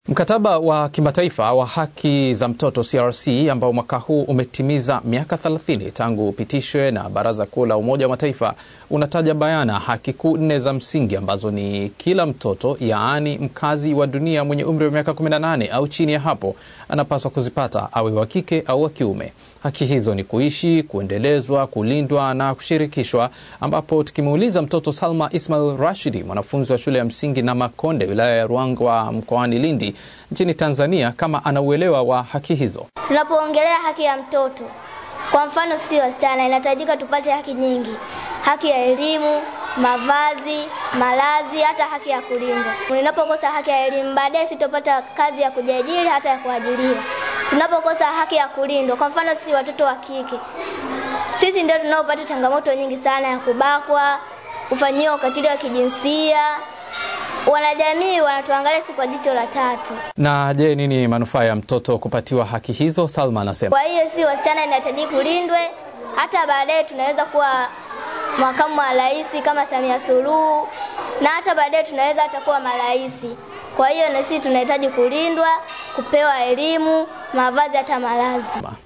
Mkataba wa kimataifa wa haki za mtoto CRC ambao mwaka huu umetimiza miaka 30 tangu upitishwe na Baraza Kuu la Umoja wa Mataifa unataja bayana haki kuu nne za msingi ambazo ni kila mtoto, yaani mkazi wa dunia mwenye umri wa miaka 18 au chini ya hapo, anapaswa kuzipata awe wa kike au wa kiume. Haki hizo ni kuishi, kuendelezwa, kulindwa na kushirikishwa, ambapo tukimuuliza mtoto Salma Ismail Rashidi, mwanafunzi wa shule ya msingi na Makonde, wilaya ya Ruangwa, mkoani Lindi nchini Tanzania, kama ana uelewa wa haki hizo. Tunapoongelea haki ya mtoto, kwa mfano sisi wasichana, inahitajika tupate haki nyingi: haki ya elimu, mavazi, malazi, hata haki ya kulindwa. Unapokosa haki ya elimu, baadaye sitopata kazi ya kujiajiri, hata ya kuajiriwa. Tunapokosa haki ya kulindwa, kwa mfano sisi watoto wa kike, sisi ndio tunaopata changamoto nyingi sana ya kubakwa, kufanyiwa ukatili wa kijinsia. Wanajamii wanatuangalia si kwa jicho la tatu. Na je, nini manufaa ya mtoto kupatiwa haki hizo? Salma anasema. Kwa hiyo si wasichana inahitaji kulindwe, hata baadaye tunaweza kuwa makamu wa rais kama Samia Suluhu, na hata baadaye tunaweza hata kuwa marais. Kwa hiyo na sisi tunahitaji kulindwa, kupewa elimu, mavazi, hata malazi.